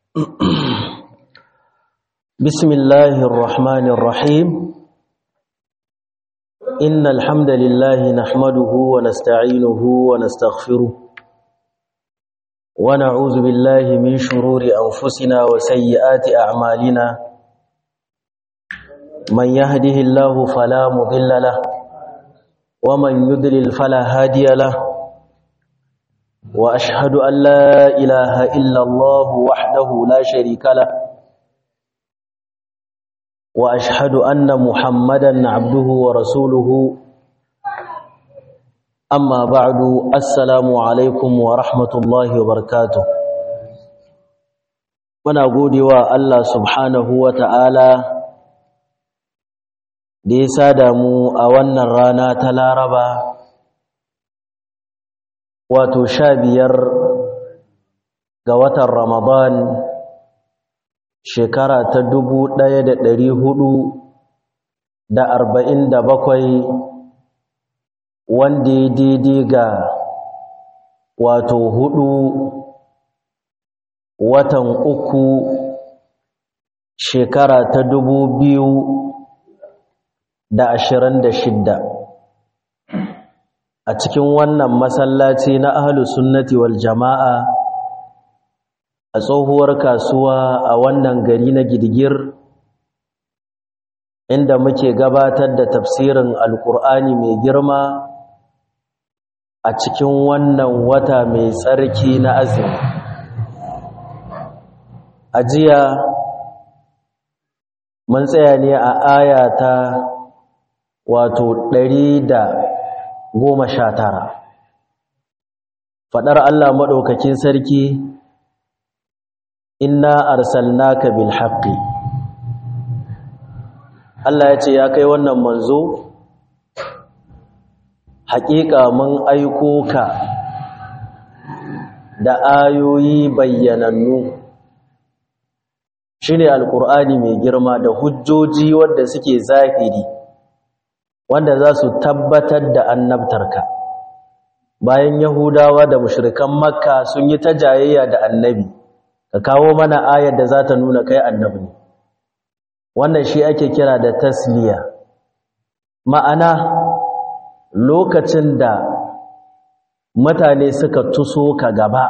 بسم الله الرحمن الرحيم إن الحمد لله نحمده ونستعينه ونستغفره ونعوذ بالله من شرور أنفسنا وسيئات أعمالنا من يهده الله فلا مضل له ومن يضلل فلا هادي له وأشهد أن لا إله إلا الله وحده لا شريك له وأشهد أن محمدا عبده ورسوله أما بعد السلام عليكم ورحمة الله وبركاته muna godewa Allah subhanahu wa ta'ala da ya sada mu a wannan rana ta Laraba wato sha biyar ga watan Ramadan shekara ta dubu ɗaya da ɗari hudu da arba'in da bakwai wanda ya daidai ga wato hudu watan uku shekara ta dubu biyu da ashirin da shidda a cikin wannan masallaci na ahlus sunnati wal jama'a a tsohuwar kasuwa a wannan gari na gidigir inda muke gabatar da tafsirin alkur'ani mai girma a cikin wannan wata mai tsarki na azumi a jiya mun tsaya ne a aya ta wato ɗari da goma sha tara faɗar allah maɗaukakin sarki inna arsalnaka bil haqqi Allah ya ce ya kai wannan manzo haƙiƙa mun aiko ka da ayoyi bayyanannu shine alqur'ani mai girma da hujjoji wanda suke zahiri wanda za su tabbatar da annabtarka bayan yahudawa da mushrikan makka sun yi ta jayayya da annabi ka kawo mana ayar da za ta nuna kai annabi ne wannan shi ake kira da tasliya ma'ana lokacin da mutane suka tuso ka gaba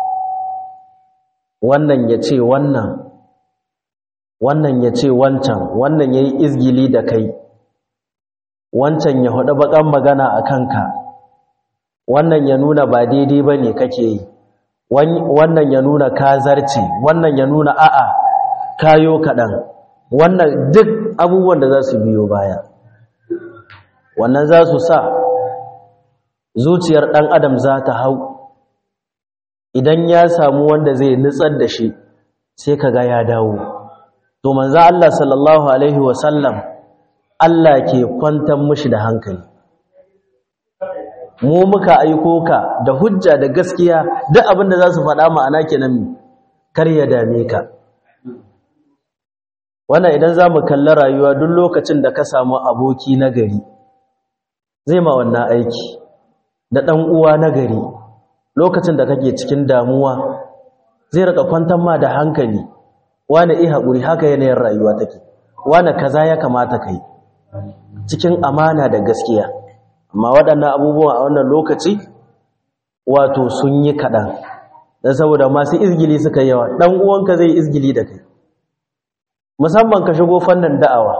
wannan ya ce wannan wannan ya ce wancan wannan ya yi izgili da kai wancan ya haɗu baƙan magana a kanka wannan ya nuna ba daidai ba ne kake yi wannan ya nuna kazarci wannan ya nuna a'a kayo kaɗan wannan duk abubuwan da za su biyo baya wannan za su sa zuciyar ɗan adam za ta hau idan ya samu wanda zai nutsar da shi sai ka ga ya dawo to manzo Allah sallallahu alaihi wasallam Allah ke kwantar mushi da hankali mu muka aiko ka da hujja da gaskiya duk abin da za su faɗa ma'ana kenan kar ya dame ka wannan idan za mu kalli rayuwa duk lokacin da ka samu aboki na gari zai ma wannan aiki da ɗan uwa na gari lokacin da kake cikin damuwa zai rika kwantar ma da hankali wani iya haƙuri haka yanayin rayuwa take wani kaza ya kamata kai cikin amana da gaskiya amma waɗannan abubuwan a wannan lokaci wato sun yi kaɗan don saboda masu izgili suka yawa ɗan uwanka zai izgili da kai musamman ka shigo fannin da'awa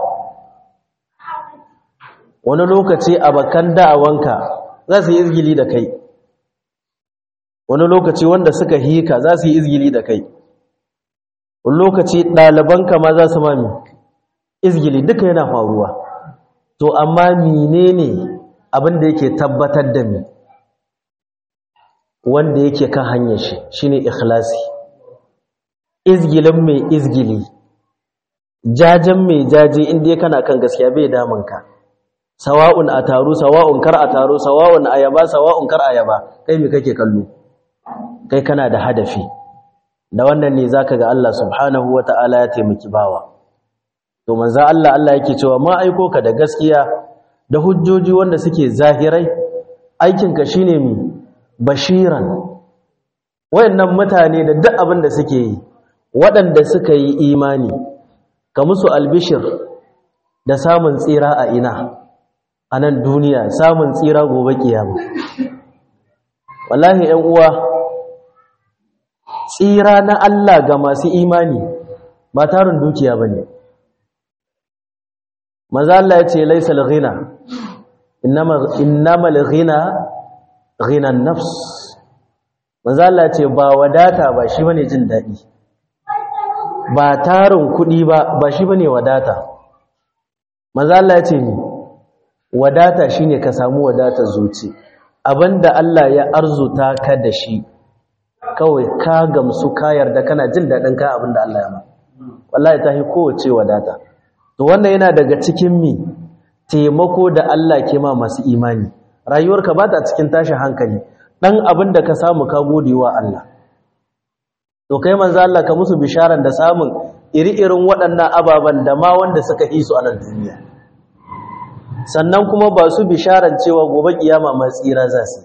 wani lokaci bakan da'awanka za su yi izgili da kai wani lokaci wanda suka hika za su yi izgili da kai wani lokaci ɗalibanka ma za su mami izgili duka yana faruwa to amma menene abin da yake tabbatar da mi wanda yake kan hanyar shi shine ikhlasi izgilin mai izgili jajen mai jaje inda ya kana kan gaskiya bai damanka sawa'un a taru sawa'un kar a taru sawa'un ayaba sawa'un kar ayaba kai me kake kallo kai kana da hadafi da wannan ne zaka ga Allah subhanahu wata'ala ya taimaki bawa to manzo Allah Allah yake cewa ma aiko ka da gaskiya da hujjoji wanda suke zahirai aikinka shine mi bashiran wayannan mutane da duk abin da suke yi waɗanda suka yi imani ka musu albishir da samun tsira a ina a nan duniya samun tsira gobe kiyama wallahi 'yan uwa tsira na Allah ga masu imani ba tarin dukiya bane manzo Allah ya ce laysal ghina innamal ghina ghina an-nafs manzo Allah ya ce ba wadata ba shi bane jin dadi ba tarin kudi ba ba shi bane wadata manzo Allah ya ce ni wadata shine ka samu wadatar zuci abinda Allah ya arzuta ka da shi kawai ka gamsu ka yarda kana jin dadin ka abinda Allah ya ma wallahi tahi kowace wadata to wannan yana daga cikin mi taimako da Allah ke ma masu imani rayuwarka ba ta cikin tashin hankali dan abin da ka samu ka gode wa Allah to kai manzo Allah ka musu bisharan da samun iri-irin waɗannan ababan da ma wanda suka yi su a nan duniya sannan kuma ba su bisharan cewa gobe kiyama ma tsira za su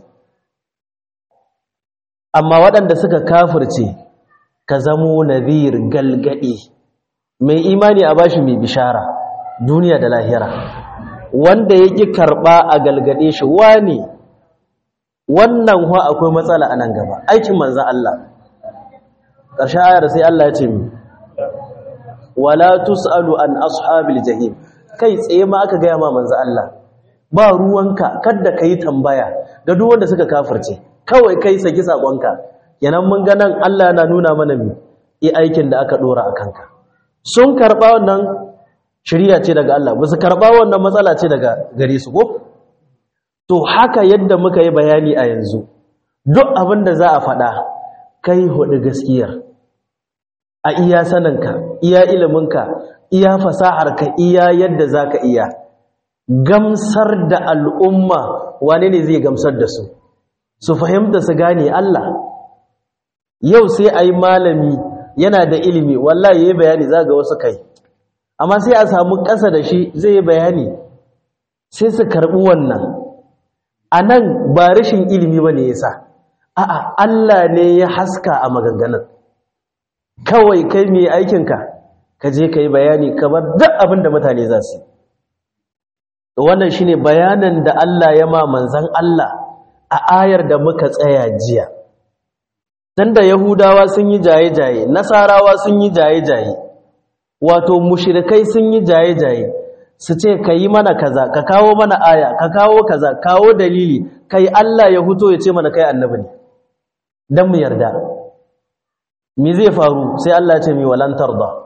amma waɗanda suka kafirce ka zamo nadhir galgadi mai imani a bashi mai bishara duniya da lahira wanda ya ƙi karɓa a galgade shi wani wannan wa akwai matsala a nan gaba aikin manzan Allah ƙarshen ayar sai Allah ya ce mi wala tus'alu an ashabil jahim kai tsaye ma aka gaya ma manzan Allah ba ruwanka kada ka yi tambaya ga duk wanda suka kafirce kawai kai saki saƙonka yanan mun ga nan Allah yana nuna mana mi i aikin da aka ɗora a kanka sun karɓa wannan shirya ce daga Allah ba su karɓa wannan matsala ce daga gare su ko to haka yadda muka yi bayani a yanzu duk abin da za a faɗa kai hudu gaskiyar a iya saninka iya iliminka iya fasaharka iya yadda za ka iya gamsar da al'umma wane ne zai gamsar da su su fahimta su gane Allah yau sai a yi malami yana da ilimi wallahi ya yi bayani za ga wasu kai amma sai a samu ƙasa da shi zai yi bayani sai su karɓi wannan a nan ba rashin ilimi ba ne ya sa a'a Allah ne ya haska a maganganun kawai kai mai aikinka ka je ka yi bayani kamar duk abin da mutane za su wannan shi ne bayanin da Allah ya ma manzan Allah a ayar da muka tsaya jiya dan da yahudawa sun yi jaye-jaye nasarawa sun yi jaye-jaye wato mushrikai sun yi jaye-jaye su ce ka yi mana kaza ka kawo mana aya ka kawo kaza kawo dalili kai Allah ya huto ya ce mana kai annabi ne dan mu yarda me zai faru sai Allah ya ce mi walan tarda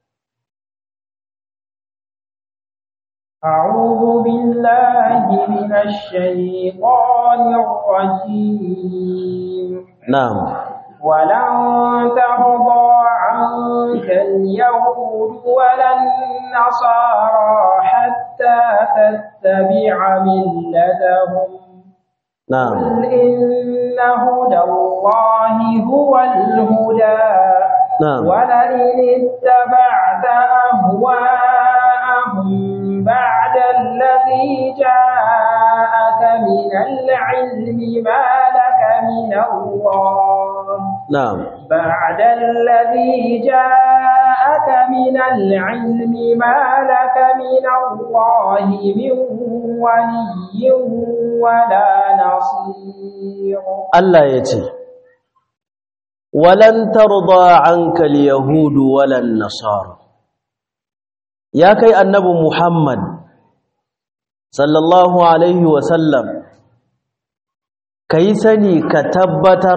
أعوذ بالله من الشيطان الرجيم نعم ولن ترضى عنك اليهود ولا النصارى حتى تتبع ملتهم نعم قل إن هدى الله هو الهدى نعم ولئن اتبعت أهواءهم بعد الذي جاءك من العلم ما لك من الله نعم بعد الذي جاءك من العلم ما لك من الله من ولي ولا نصير Allah ya ce walan tarda anka al-yahud walan nasara ya kai annabi Muhammad sallallahu alaihi wa sallam kai sani ka tabbatar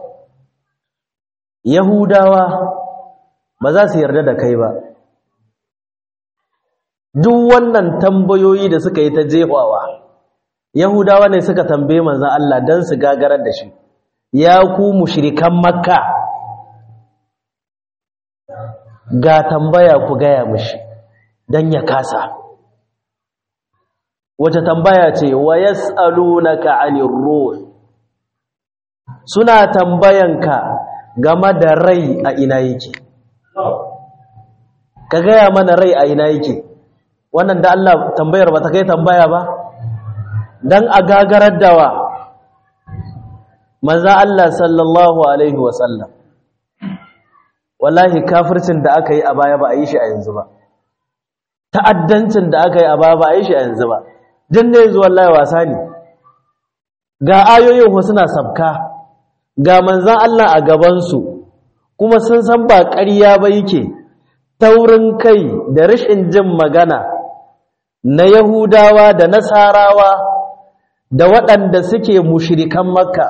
yahudawa ba za su yarda da kai ba duk wannan tambayoyi da suka yi ta jefawa yahudawa ne suka tambaye manzon Allah dan su gagarar da shi ya ku mushrikan makka ga tambaya ku gaya mishi dan ya kasa wace tambaya ce wa yas'alunaka 'anir ruh suna tambayanka game da rai a ina yake ka gaya mana rai a ina yake wannan da Allah tambayar ba ta kai tambaya ba dan a gagarar dawa maza Allah sallallahu alaihi wasallam wallahi kafircin da aka yi a baya ba a yi shi a yanzu ba ta'addancin da aka yi a baya ba a yi shi a yanzu ba din ne yanzu wallahi wasa ne ga ayoyin wasu na sabka ga manzan Allah a gabansu kuma sun san ba ƙarya ba yake taurin kai da rashin jin magana na Yahudawa da Nasarawa da waɗanda suke mushirikan Makka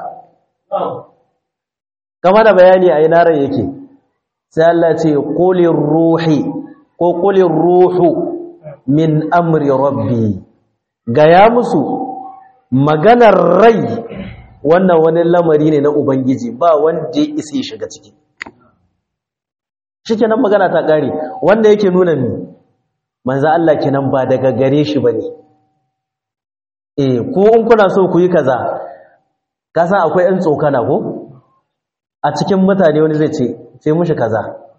kama da bayani a inaran yake sai Allah ce qulir ruhi ko qulir ruhu min amri rabbi gaya musu maganar rai wannan wani lamari ne na ubangiji ba wanda ya isa shiga ciki shikenan magana ta kare wanda yake nuna mi manzo Allah kenan ba daga gare shi bane eh ko in kuna so ku yi kaza ka san akwai ɗan tsokana ko a cikin mutane wani zai ce sai mushi kaza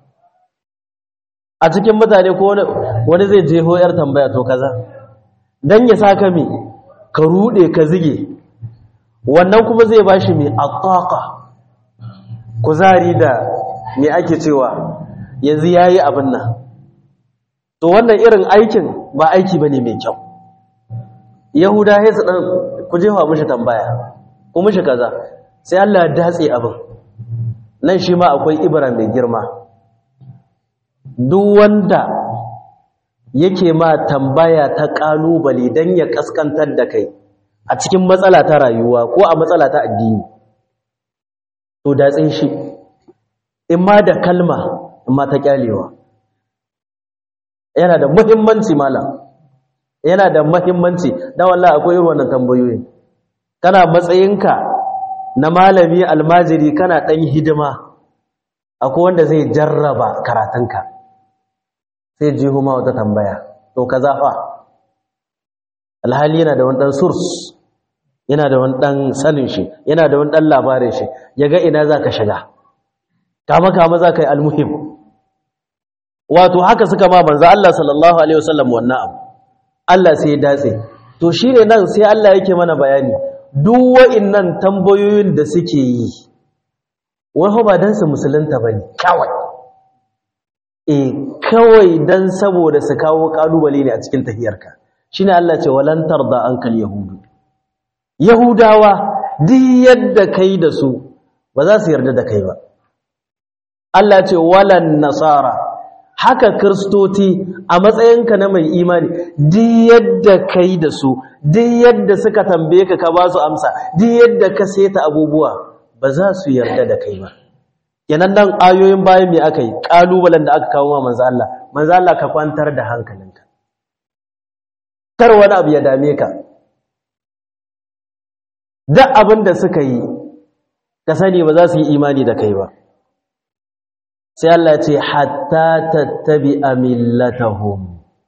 a cikin mutane ko wani zai jeho yar tambaya to kaza dan ya saka mi ka rude ka zige wannan kuma zai bashi mi ataqa kuzari da me ake cewa yanzu yayi abin nan to wannan irin aikin ba aiki bane mai kyau yahuda sai su dan ku jefa mushi tambaya ko mushi kaza sai Allah ya datse abin nan shi ma akwai ibra mai girma duk wanda yake ma tambaya ta kalubale dan ya kaskantar da kai a cikin matsala ta rayuwa ko a matsala ta addini to datse shi in ma da kalma in ma ta kyalewa yana da muhimmanci malam yana da muhimmanci dan wallahi akwai irin wannan tambayoyi kana matsayinka na malami almajiri kana dan hidima akwai wanda zai jarraba karatunka sai jiho ma wata tambaya to kaza fa alhali yana da wani dan source yana da wani dan sanin shi yana da wani dan labarin shi yaga ina zaka shiga kama kama zaka yi almuhim wato haka suka ma manzo Allah sallallahu alaihi wasallam wannan abu Allah sai ya datse to shine nan sai Allah yake mana bayani duk wa'annan tambayoyin da suke yi wai ba dan su musulunta bane kawai eh kawai dan saboda su kawo kalubale ne a cikin tafiyarka shine Allah ce walan tarda ankal yahudu yahudawa duk yadda kai da su ba za su yarda da kai ba Allah ce walan nasara haka kristoti a matsayinka na mai imani duk yadda kai da su duk yadda suka tambaye ka ka ba su amsa duk yadda ka seta abubuwa ba za su yarda da kai ba kenan nan ayoyin bayan me aka yi kalubalen da aka kawo ma manzo Allah manzo Allah ka kwantar da hankalinka kar wani abu ya dame ka duk abin da suka yi ka sani ba za su yi imani da kai ba sai Allah ce hatta tattabi millatahum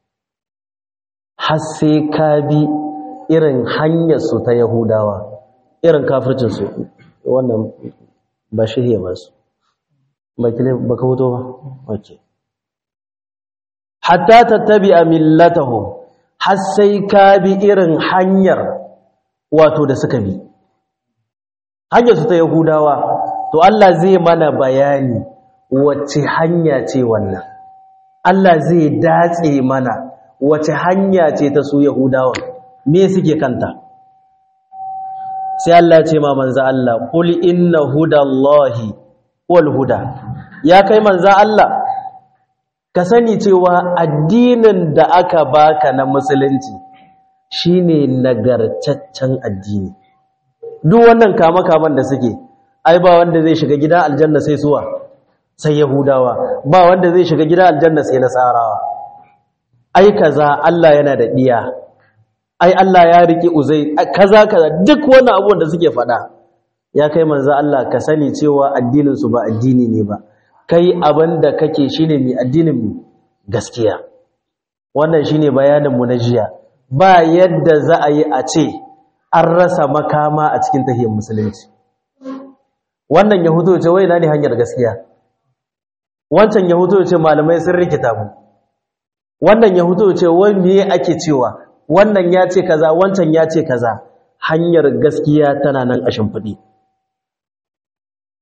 har sai ka bi irin hanyar su ta Yahudawa irin kafircin su wannan ba shirye ba su ba kile ba ka hoto ba okay hatta tattabi millatahum har sai ka bi irin hanyar wato da suka bi hanyar su ta Yahudawa to Allah zai mana bayani wace hanya ce wannan Allah zai datse mana wace hanya ce ta su Yahudawa me suke kanta sai Allah ce ma manzo Allah qul inna hudallahi wal huda ya kai manzo Allah ka sani cewa addinin da aka baka na musulunci shine nagartaccen addini duk wannan kama kaman da suke ai ba wanda zai shiga gida aljanna sai suwa sai yahudawa ba wanda zai shiga gida aljanna sai nasarawa ai kaza Allah yana da diya ai Allah ya riki uzai kaza kaza duk wannan abubuwan da suke faɗa ya kai manzo Allah ka sani cewa addinin su ba addini ne ba kai abinda kake shine mai addinin mu gaskiya wannan shine bayanin mu na jiya ba yadda za a yi a ce an rasa makama a cikin tahiyar musulunci wannan yahudu ce wai na ne hanyar gaskiya wancan yahudu ce malamai sun rikita mu wannan yahudu ce wai me ake cewa wannan ya ce kaza wancan ya ce kaza hanyar gaskiya tana nan a shimfiɗi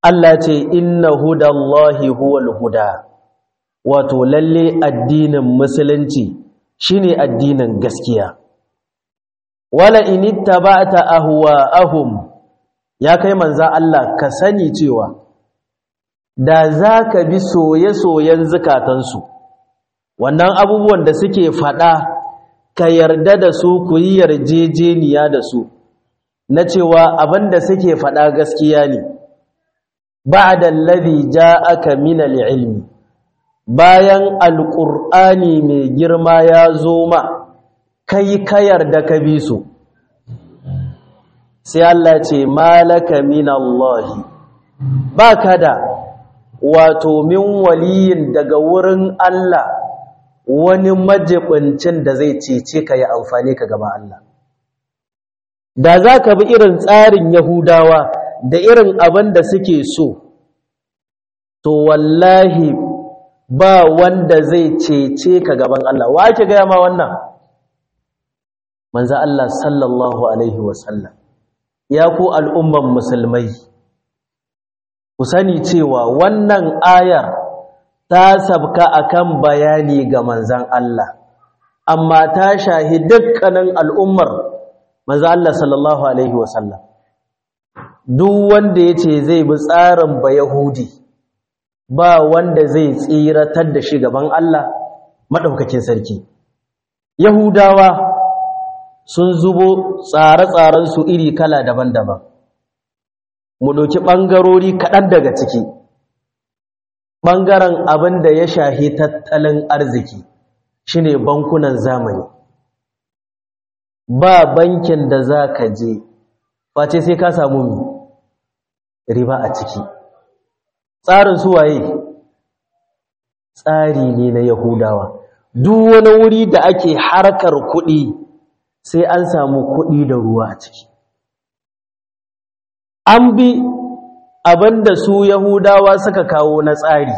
Allah ce inna hudallahi huwal huda wato lalle addinin musulunci shine addinin gaskiya wala inittaba'ta ahwa'ahum ya kai manzan Allah ka sani cewa da za ka bi soye-soyen zukatansu wannan abubuwan da suke faɗa ka yarda da su ku yi yarjejeniya da su na cewa abin da suke faɗa gaskiya ne ba da labi ja aka mina ilmi bayan alƙur'ani mai girma ya zo ma kai ka yarda ka bi su sai Allah ce malaka min Allah ba ka da wato min waliyin daga wurin Allah wani majibincin da zai cece ka yi amfani ka gaba Allah da za ka bi irin tsarin Yahudawa da irin abin da suke so to wallahi ba wanda zai cece ka gaban Allah wa ake gaya ma wannan manzo Allah sallallahu alaihi wasallam ya ku al'umman musulmai ku sani cewa wannan ayar ta sabka akan bayani ga manzan Allah amma ta shahi dukkanin al'ummar manzan Allah sallallahu alaihi wasallam duk wanda ya ce zai bi tsarin ba Yahudi ba wanda zai tsiratar da shi gaban Allah maɗaukakin sarki Yahudawa sun zubo tsare-tsarensu iri kala daban-daban mu ɗauki ɓangarori kaɗan daga ciki ɓangaren abin da ya shahi tattalin arziki shine bankunan zamani ba bankin da za ka je face sai ka samu mi riba a ciki tsarin suwaye tsari ne na yahudawa duk wani wuri da ake harkar kuɗi sai an samu kuɗi da ruwa a ciki an bi abinda su yahudawa suka kawo na tsari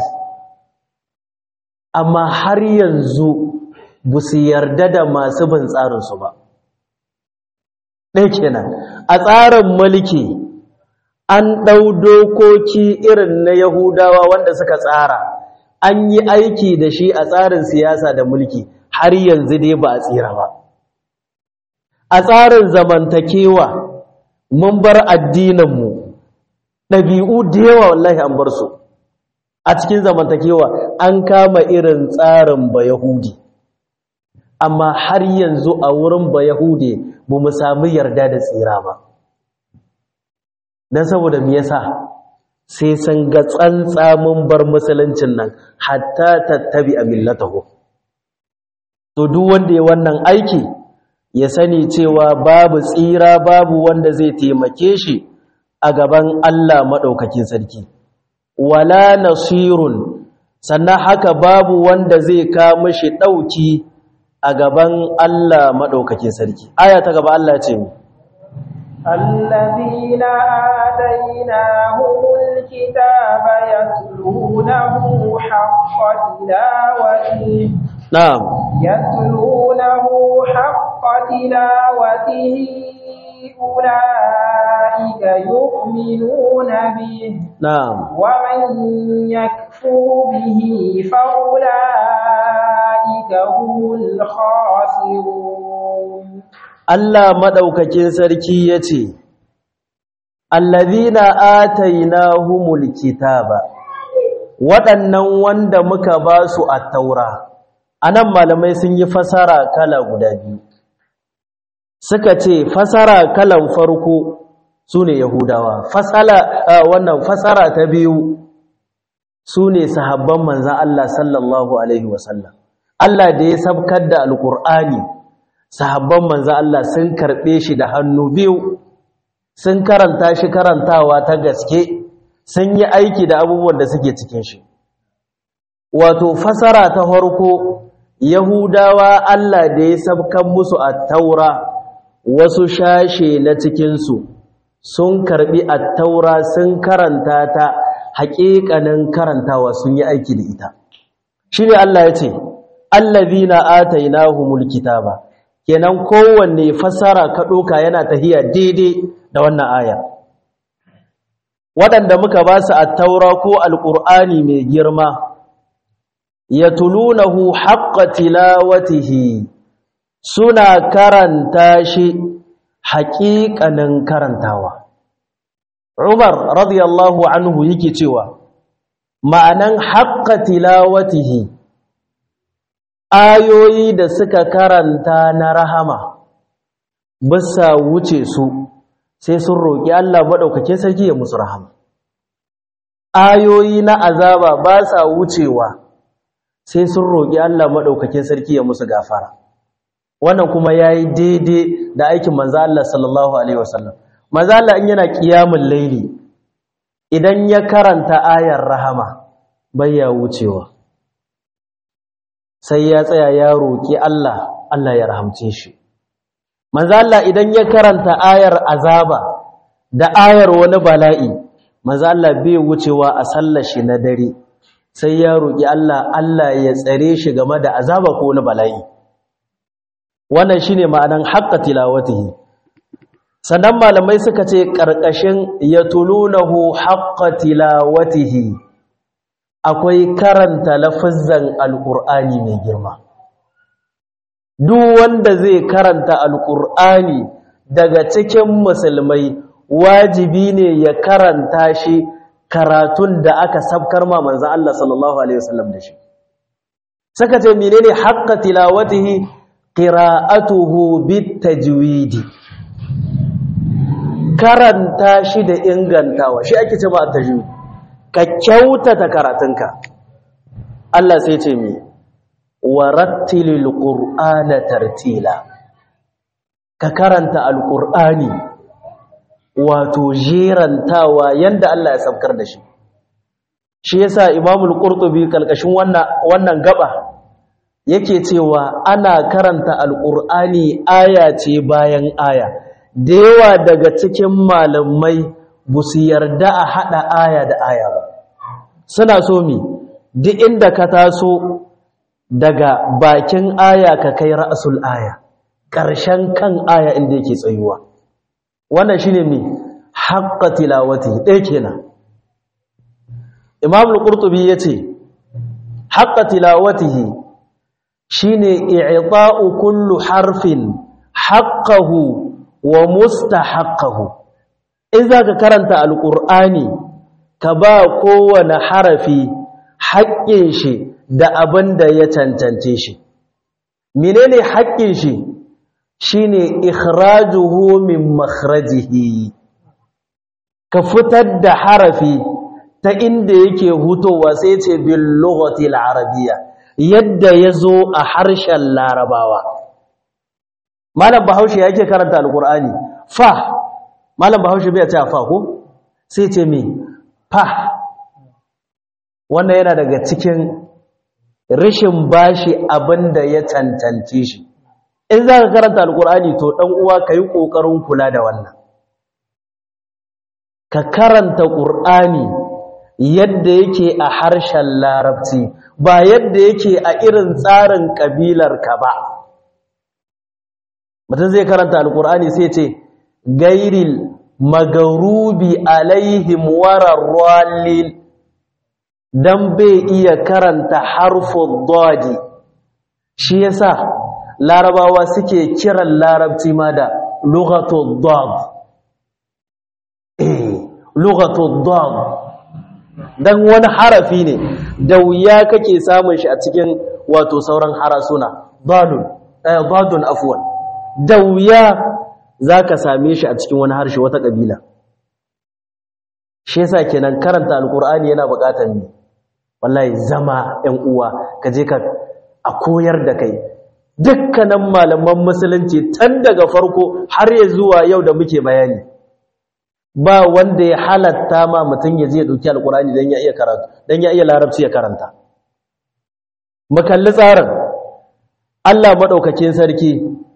amma har yanzu ba su yarda da masu bin tsarinsu ba ɗaya kenan a tsarin mulki an ɗau dokoki irin na yahudawa wanda suka tsara an yi aiki da shi a tsarin siyasa da mulki har yanzu dai ba a tsira ba a tsarin zamantakewa mun bar addininmu ɗabi'u da yawa wallahi an bar su a cikin zamantakewa an kama irin tsarin ba yahudi amma har yanzu a wurin ba yahudi ba mu sami yarda da tsira ba don saboda me yasa sai sun ga tsantsamin bar musuluncin nan hatta tattabi a millatahu to duk wanda ya wannan aiki ya sani cewa babu tsira babu wanda zai taimake shi a gaban Allah maɗaukakin sarki wala nasirun sannan haka babu wanda zai kama shi ɗauki a gaban Allah maɗaukakin sarki aya ta gaba Allah ce mu الذين آتيناهم الكتاب يتلونه حق تلاوته na'am يتلونه حق تلاوته أولئك يؤمنون به na'am ومن يكفر به فأولئك هم الخاسرون Allah maɗaukakin sarki ya ce, Allazina atainahumul kitaba waɗannan wanda muka ba su a taura, a nan malamai sun yi fasara kala guda biyu. Suka ce, fasara kalan farko su ne Yahudawa, fasala, wannan fasara ta biyu su ne sahabban manzan Allah sallallahu Alaihi wasallam. Allah da ya sabkar da Alƙur'ani. sahabban manzo Allah sun karbe shi da hannu biyu sun karanta shi karantawa ta gaske sun yi aiki da abubuwan da suke cikin shi wato fasara ta farko yahudawa Allah da ya sabkan musu at-taura wasu shashe na cikin su sun karbi at-taura sun karanta ta haƙiƙanin karantawa sun yi aiki da ita shine Allah ya ce allazina atainahumul kitaba kenan kowanne fasara ka ɗoka yana tahiya daidai da wannan aya waɗanda muka ba su attaura ko alƙur'ani mai girma ya tulunahu haƙƙa tilawatihi suna karanta shi haƙiƙanin karantawa Umar radiyallahu anhu yake cewa ma'anan haƙƙa tilawatihi ayoyi da suka karanta na rahama bisa wuce su sai sun roƙi Allah maɗaukake sarki ya musu rahama ayoyi na azaba ba sa wucewa sai sun roƙi Allah maɗaukake sarki ya musu gafara wannan kuma yayi daidai da aikin manzo Allah sallallahu alaihi wasallam manzo Allah in yana qiyamul laili idan ya karanta ayar rahama ya wucewa sai ya tsaya ya roƙi Allah Allah ya rahamce shi manzo Allah idan ya karanta ayar azaba da ayar wani bala'i manzo Allah bai wucewa a sallar shi na dare sai ya roƙi Allah Allah ya tsare shi game da azaba ko wani bala'i wannan shine ma'anan haqqa tilawatihi sannan malamai suka ce karkashin yatulunahu haqqa tilawatihi akwai karanta lafazzan alqur'ani mai girma duk wanda zai karanta alqur'ani daga cikin musulmai wajibi ne ya karanta shi karatun da aka sabkar ma manzon Allah sallallahu alaihi wasallam da shi saka ce menene haqqa tilawatihi qira'atuhu bitajwidi karanta shi da ingantawa shi ake cewa tajwid ka kyautata karatunka Allah sai ce mi warattilil qur'ana tartila ka karanta alqur'ani wato jerantawa yanda Allah ya sabkar da shi shi yasa imamul qurtubi kalkashin wannan wannan gaba yake cewa ana karanta alqur'ani aya ce bayan aya da yawa daga cikin malamai ba su yarda a haɗa aya da aya ba suna so mi duk inda ka taso daga bakin aya ka kai ra'asul aya ƙarshen kan aya inda yake tsayuwa wannan shine mi haqqa tilawati ɗaya kenan imam al-qurtubi yace haqqa tilawatihi shine i'ta'u kullu harfin haqqahu wa mustahaqqahu in zaka karanta alqur'ani ka ba kowane harafi haƙƙin shi da abin da ya cancance shi menene haƙƙin shi shine ikhrajuhu min makhrajihi ka fitar da harafi ta inda yake hutowa sai ce bil lughati al arabiyya yadda yazo a harshen larabawa malam bahaushe yake karanta alqur'ani fa malam bahaushe bai ce fa ko sai ce me fa wannan yana daga cikin rishin bashi abinda ya cancance shi in za ka karanta alkur'ani to ɗan uwa ka yi ƙoƙarin kula da wannan ka karanta ƙur'ani yadda yake a harshen larabci ba yadda yake a irin tsarin ƙabilarka ba mutum zai karanta alkur'ani sai ce gairil magarubi alaihim wararralin dan bai iya karanta harfin dodi shi yasa larabawa suke kiran larabci ma da lughatul dad eh lughatul dad dan wani harafi ne da wuya kake samun shi a cikin wato sauran harasuna dadun eh dadun afwan da wuya zaka same shi a cikin wani harshe wata kabila shi yasa kenan karanta alqur'ani yana buƙatar ni wallahi zama ɗan uwa kaje ka a koyar da kai dukkanin malaman musulunci tun daga farko har ya zuwa yau da muke bayani ba wanda ya halatta ma mutum ya je dauki alkurani dan ya iya karatu dan ya iya larabci ya karanta mu kalli tsarin Allah madaukakin sarki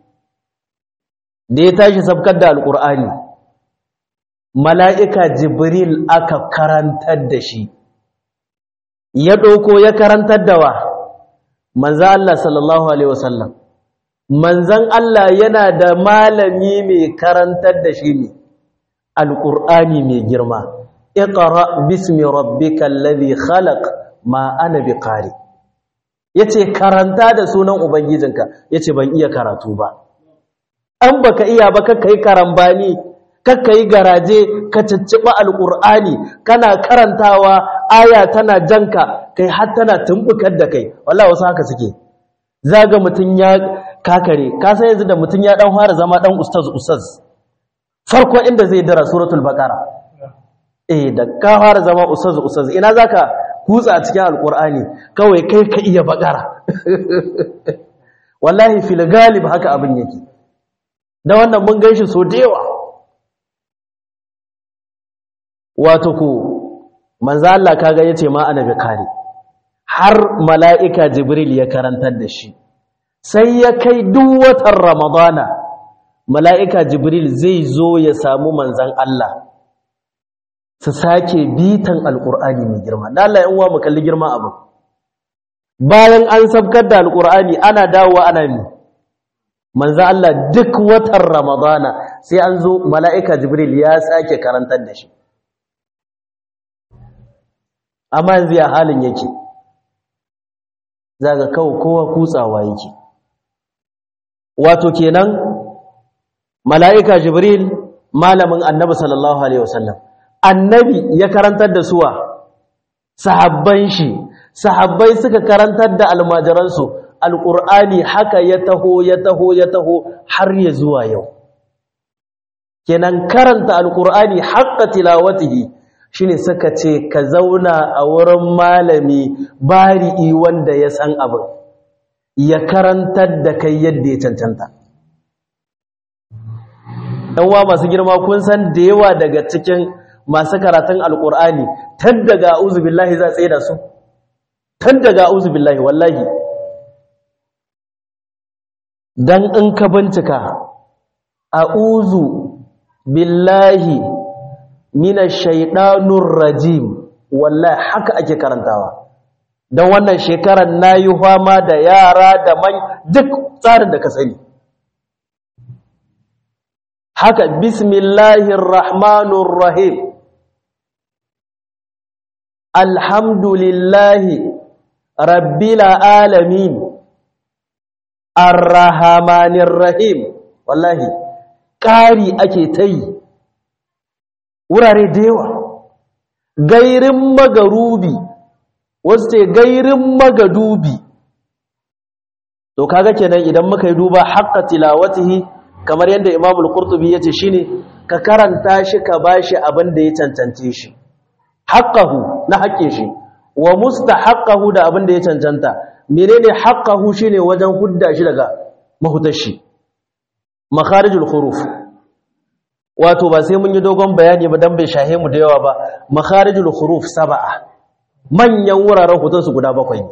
da ya tashi sabkar da alkurani mala'ika jibril aka karantar da shi ya dauko ya karantar da wa manzan Allah sallallahu Alaihi wasallam manzan Allah yana da malami mai karantar da shi ne alƙur'ani mai girma iqra bismi rabbikal ladhi khalaq ma ana biqari yace karanta da sunan ubangijinka yace ban iya karatu ba an baka iya ba kakkai karambani kakkai garaje ka cicciba alqur'ani kana karantawa aya tana janka kai har tana tumbukar da kai wallahi wasu haka suke zaga mutun ya kakare ka san yanzu da mutun ya dan fara zama dan ustaz ustaz farko inda zai dira suratul baqara eh da ka fara zama ustaz ustaz ina zaka kutsa cikin alqur'ani kawai kai ka iya baqara wallahi fil galib haka abin yake da wannan mun ganshi so da yawa wato ku manzo Allah kaga yace ma annabi kare har mala'ika jibril ya karantar da shi sai ya kai duk watan ramadana mala'ika jibril zai zo ya samu manzan Allah su sake bitan alƙur'ani mai girma da Allah yan uwa mu kalli girma abu bayan an sabkar da alƙur'ani ana dawowa ana mi manzan Allah duk watan ramadana sai an zo mala'ika jibril ya sake karantar da shi amma yanzu ya halin yake zaga kawo kowa kutsawa yake wato kenan mala'ika jibril malamin annabi sallallahu alaihi wasallam annabi ya karantar da suwa sahabban shi sahabbai suka karantar da almajiransu alqur'ani haka ya taho ya taho ya taho har ya zuwa yau kenan karanta alqur'ani haqqa tilawatihi shine suka ce ka zauna a wurin malami bari'i wanda ya san abin ya karantar da kai yadda ya cancanta ɗanwa masu girma kun san da yawa daga cikin masu karatun alƙur'ani tan daga a'udhu billahi za tsaye da su tan daga a'udhu billahi wallahi dan in ka bincika a'udhu billahi minash shaitanur rajim wallahi haka ake karantawa dan wannan shekarar nayi fama da yara da man duk tsarin da ka sani haka bismillahir rahmanir rahim alhamdulillahi rabbil alamin arrahmanir rahim wallahi ƙari ake ta yi wurare da yawa gairin magarubi wasu ce gairin magadubi to kaga kenan idan muka yi duba haqqa tilawatihi kamar yadda Imam al-Qurtubi yace shine ka karanta shi ka bashi abin da ya cancance shi haqqahu na haƙƙin shi wa mustahaqqahu da abin da ya cancanta menene haqqahu shine wajen hudda shi daga mahutar shi makharijul huruf wato ba sai mun yi dogon bayani ba dan bai shahe mu da yawa ba makharijul huruf sab'a manyan wuraren hutunsu guda bakwai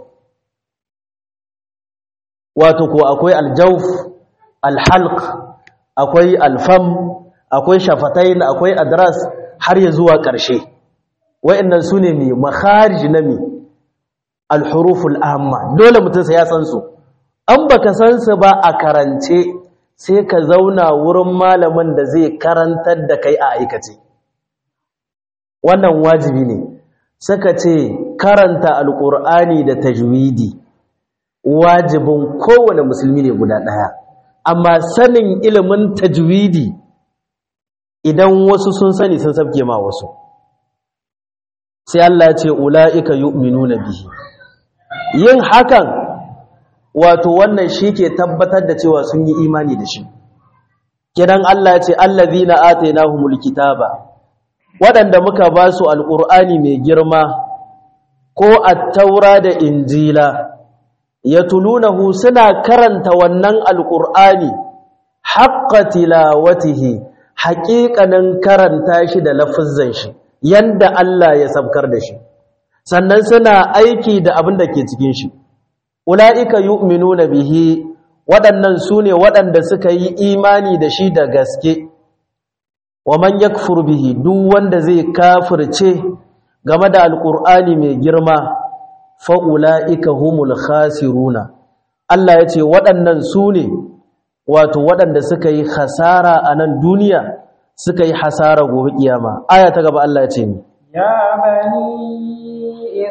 wato ko akwai aljawf alhalq akwai alfam akwai shafatain akwai adras har ya zuwa ƙarshe wayannan sune mi makharij na mi alhuruful amma dole mutum sai ya san su an baka san su ba a karance sai ka zauna wurin malamin da zai karantar da kai a aikace wannan wajibi ne suka ce karanta alqur'ani da tajwidi wajibin kowane musulmi ne guda ɗaya amma sanin ilimin tajwidi idan wasu sun sani sun sabke ma wasu sai Allah ya ce ula'ika yu'minuna bihi yin hakan wato wannan shi ke tabbatar da cewa sun yi imani da shi kidan Allah ya ce allazina atainahumul kitaba waɗanda muka ba su alƙur'ani mai girma ko at-taura da injila yatulunahu suna karanta wannan alqur'ani haqqa tilawatihi haqiqanin karanta shi da lafuzzan shi yanda Allah ya sabkar da shi sannan suna aiki da abin da ke cikin shi ulaika yu'minuna bihi waɗannan sune waɗanda suka yi imani da shi da gaske wa man yakfur bihi duk wanda zai kafirce game da alqur'ani mai girma fa'ula'ika humul khasiruna Allah ya ce waɗannan su ne wato waɗanda suka yi hasara a nan duniya suka yi hasara gobe ƙiyama aya ta gaba Allah ya ce ni يا بني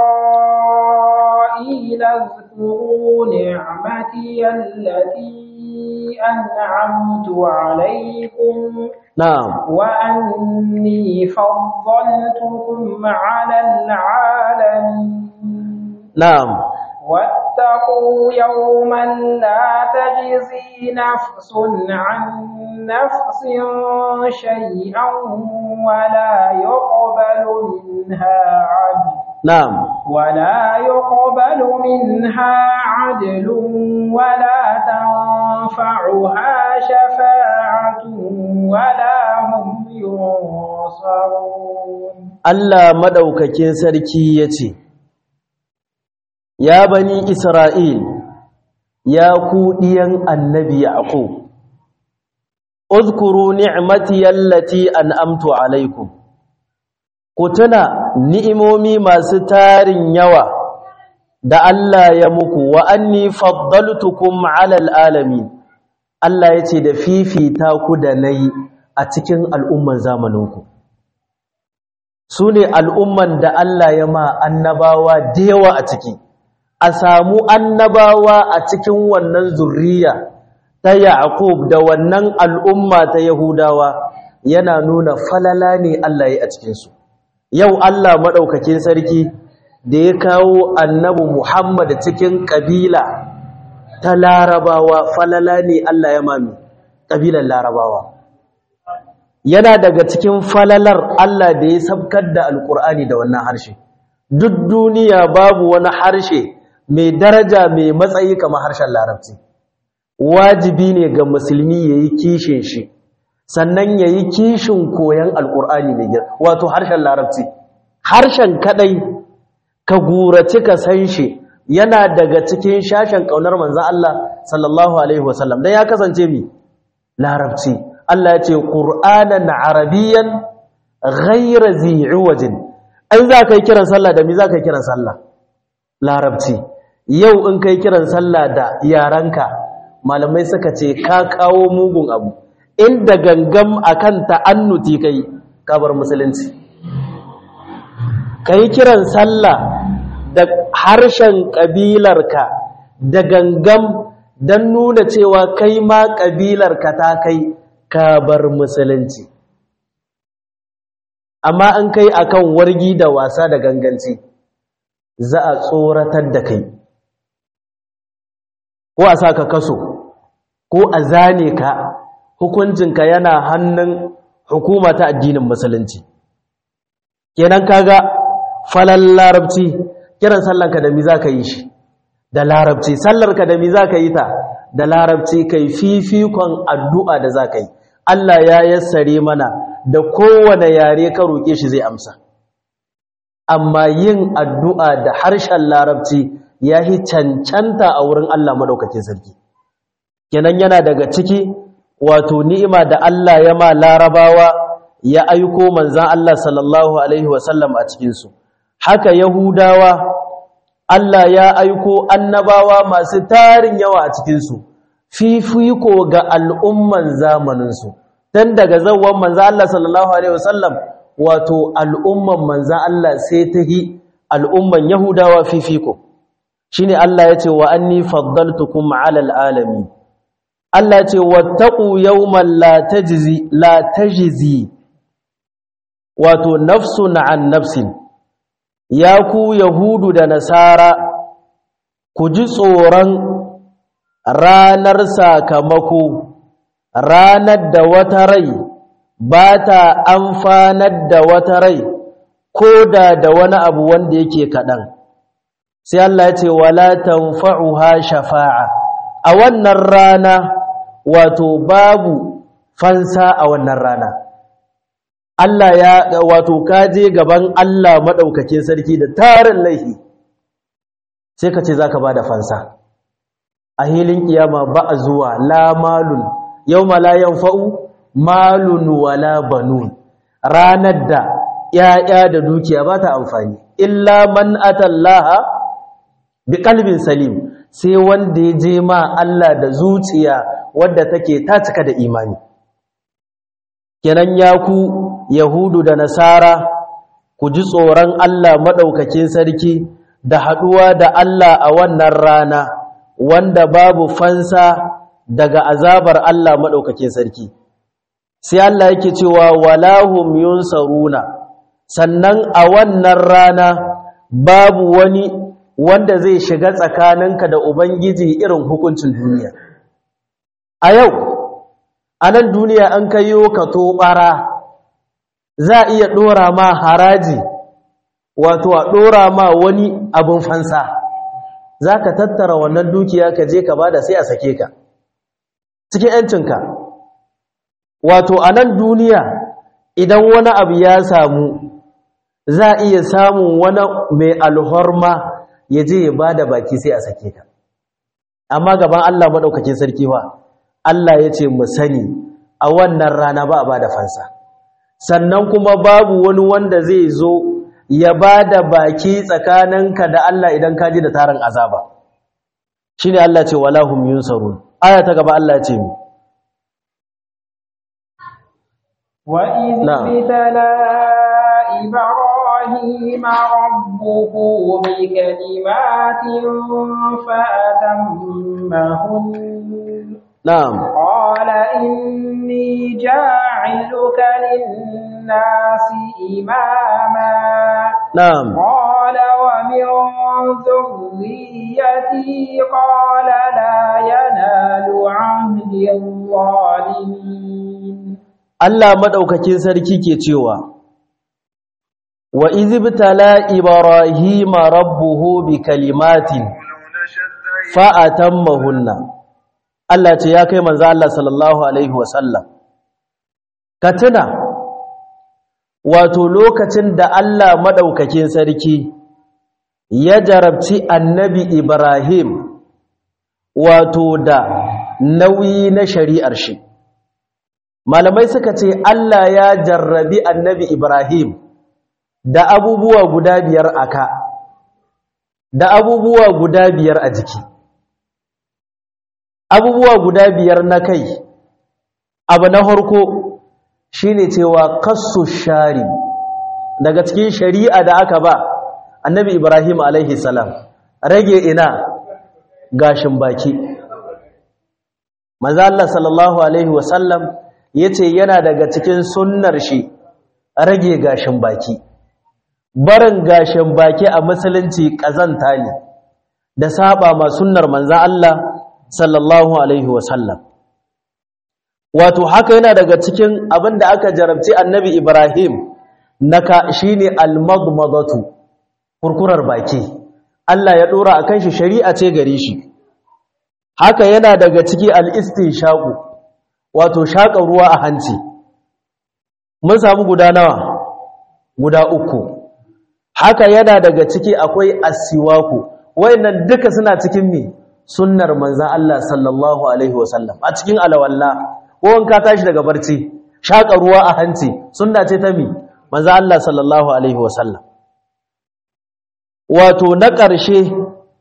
إسرائيل اذكروا نعمتي التي أنعمت عليكم na'am وأني فضلتكم على العالمين na'am واتقوا يوما لا تجزي نفس عن نفس شيئا ولا يقبل منها عدل na'am ولا يقبل منها عدل ولا تنفعها شفاعة ولا هم ينصرون Allah madaukakin sarki yace ya bani Isra'il ya ku diyan annabi Yaqub uzkuru ni'mati allati an'amtu alaikum ku tuna ni'imomi masu tarin yawa da Allah ya muku wa anni faddaltukum 'alal alamin Allah yace da fifita ku da nayi a cikin al'umman zamaninku su ne al'umman da Allah ya ma annabawa da yawa a ciki a samu annabawa a cikin wannan zurriya ta Yaqub da wannan al'umma ta Yahudawa yana nuna falala ne Allah ya a cikinsu yau Allah maɗaukakin sarki da ya kawo annabi Muhammad cikin ƙabila ta larabawa falala ne Allah ya mami ƙabilar larabawa yana daga cikin falalar Allah da ya sabkar da alƙur'ani da wannan harshe duk duniya babu wani harshe mai daraja mai matsayi kamar harshen larabci wajibi ne ga musulmi ya yi kishin shi sannan ya yi kishin koyon alƙur'ani mai girma wato harshen larabci harshen kaɗai ka gurace ka san shi yana daga cikin shashen ƙaunar manzan Allah sallallahu alaihi wasallam dan ya kasance mi larabci Allah ya ce qur'anan arabiyyan ghayra zi'wajin ai za ka yi kiran sallah da mi za ka yi kiran sallah larabci yau in kai kiran sallah da yaranka malamai suka ce ka kawo mugun abu inda gangam akan ta'annuti kai ka bar musulunci kai kiran sallah da harshen ƙabilarka da gangam don nuna cewa kai ma ƙabilarka ta kai ka bar musulunci amma an kai akan wargi da wasa da ganganci za a tsoratar da kai ko a sa ka kaso ko a zane ka hukuncinka yana hannun hukuma ta addinin musulunci kenan kaga falal larabci kiran sallanka da mi za ka yi shi da larabci sallarka da mi za ka yi ta da larabci kai fifikon addu'a da za ka yi Allah ya yassare mana da kowane yare ka roƙe shi zai amsa amma yin addu'a da harshen larabci ya yi cancanta a wurin Allah maɗaukakin sarki kenan yana daga ciki wato ni'ima da Allah ya ma larabawa ya aiko manzan Allah sallallahu Alaihi wasallam a cikinsu haka Yahudawa Allah ya aiko annabawa masu tarin yawa a cikinsu fifiko ga al'umman zamaninsu don daga zauwan manzan Allah sallallahu Alaihi wasallam wato al'umman manzan Allah sai ta yi al'umman Yahudawa fifiko shi ne Allah ya ce wa an ni faddaltukum alal alami Allah ce wattaku yawman la tajzi wato nafsun an nafsin ya ku yahudu da nasara ku ji tsoron ranar sakamako ranar da wata rai ba ta amfanar da wata rai ko da da wani abu wanda yake kaɗan sai Allah ya ce wala tanfa'uha shafa'a a wannan rana wato babu fansa a wannan rana Allah ya wato kaje gaban Allah madaukakin sarki da tarin laifi sai ka ce zaka bada fansa a hilin kiyama ba a zuwa la malun yawma la yanfa'u malun wala banun ranar da yaya da dukiya ba ta amfani illa man atallaha biqalbin salim sai wanda ya je ma Allah da zuciya wadda take ta cika da imani kenan ya ku yahudu da nasara ku ji tsoron Allah maɗaukakin sarki da haɗuwa da Allah a wannan rana wanda babu fansa daga azabar Allah maɗaukakin sarki sai Allah yake cewa walahum yunsaruna sannan a wannan rana babu wani wanda zai shiga tsakaninka da Ubangiji irin hukuncin duniya a yau a nan duniya an kayo ka tobara za a iya ɗora ma haraji wato a ɗora ma wani abin fansa za ka tattara wannan dukiya ka je ka bada sai a sake ka cikin ‘yancinka wato a nan duniya idan wani abu ya samu za a iya samun wani mai alhorma ya je ya bada baki sai a sake ka amma gaban Allah maɗaukakin sarki ba Allah ya ce mu sani a wannan rana ba a ba da fansa sannan kuma babu wani wanda zai zo ya ba da baki tsakaninka da Allah idan ka ji da tarin azaba shi ne Allah ce wala hum yunsarun aya ta gaba Allah ce mi wa idh bitala ibrahima rabbuhu bi kalimatin fa atammahun نعم قال إني جاعلك للناس إماما نعم قال ومن ذريتي قال لا ينال عهد الظالمين Allah madaukakin sarki ke cewa wa izibtala ibrahima rabbuhu bi kalimatin fa atammahunna Allah ce ya kai manzo Allah sallallahu alaihi wasallam ka tuna wato lokacin da Allah madaukakin sarki ya jarabci annabi Ibrahim wato da nauyi na shari'ar shi malamai suka ce Allah ya jarrabi annabi Ibrahim da abubuwa guda biyar aka da abubuwa guda biyar a jiki abubuwa guda biyar na kai abu na harko shine cewa kassu shari daga cikin shari'a da aka ba annabi ibrahim alaihi salam rage ina gashin baki maza Allah sallallahu alaihi wasallam yace yana daga cikin sunnar shi rage gashin baki barin gashin baki a musulunci kazanta ne da saba ma sunnar manzo Allah sallallahu alaihi wasallam wato haka yana daga cikin abin da aka jarabci annabi ibrahim naka shine almadmadatu kurkurar baki Allah ya dora akan shi shari'a ce gare shi haka yana daga ciki al-istinshaqu wato shaka ruwa a hanci mun samu guda nawa guda uku haka yana daga ciki akwai asiwaku wayannan duka suna cikin me sunnar manzan Allah sallallahu Alaihi wasallam a cikin alawalla ko ka tashi daga barci shaƙa ruwa a hanci sunna ce ta mi manzan Allah sallallahu Alaihi wasallam wato na ƙarshe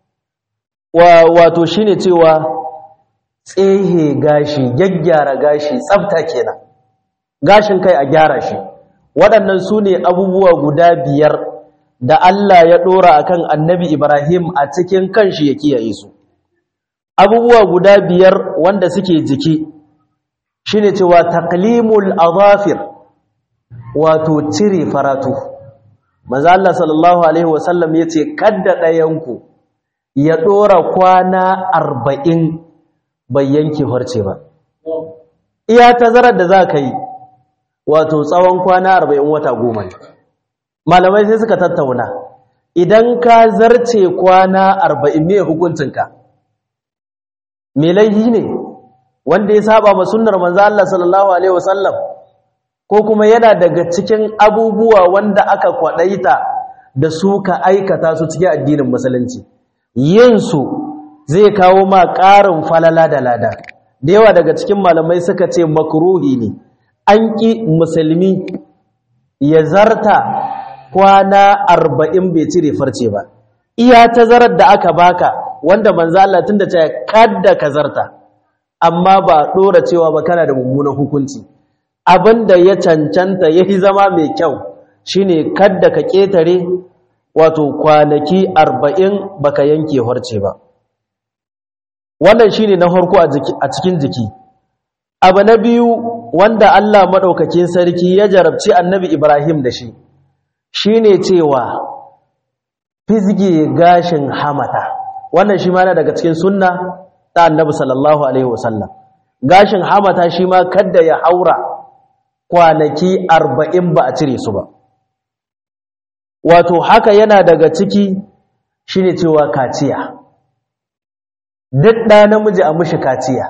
wato shi ne cewa tsehe gashi gyaggyara gashi tsafta kenan gashin kai a gyara shi waɗannan su ne abubuwa guda biyar da Allah ya ɗora akan annabi Ibrahim a cikin kanshi ya kiyaye su abubuwa guda biyar wanda suke jiki shine cewa taqlimul azafir wato cire faratu manzo Allah sallallahu alaihi wasallam yace kadda dayanku ya dora kwana 40 bai yanke harce ba iya tazarar da zaka yi wato tsawon kwana 40 wata goma ne malamai sai suka tattauna idan ka zarce kwana 40 me hukuncinka me laifi ne wanda ya saba ma sunnar manzo Allah sallallahu alaihi wasallam ko kuma yana daga cikin abubuwa wanda aka kwadaita da su ka aikata su cikin addinin musulunci yin su zai kawo ma ƙarin falala da lada da yawa daga cikin malamai suka ce makruhi ne an ki musulmi ya zarta kwana arba'in bai cire farce ba iya tazarar da aka baka wanda manzo Allah tunda ta kadda ka zarta amma ba dora cewa ba kana da mummunan hukunci abinda ya cancanta yayi zama mai kyau shine kadda ka ketare wato kwanaki 40 baka yanke horce ba wannan shine na farko a cikin jiki abu na biyu wanda Allah madaukakin sarki ya jarabci annabi Ibrahim da shi shine cewa fizge gashin hamata wannan shi ma daga cikin sunna ta annabi sallallahu alaihi wasallam gashin hamata shi ma kadda ya haura kwanaki 40 ba a cire su ba wato haka yana daga ciki shine cewa kaciya duk ɗa namiji a mushi kaciya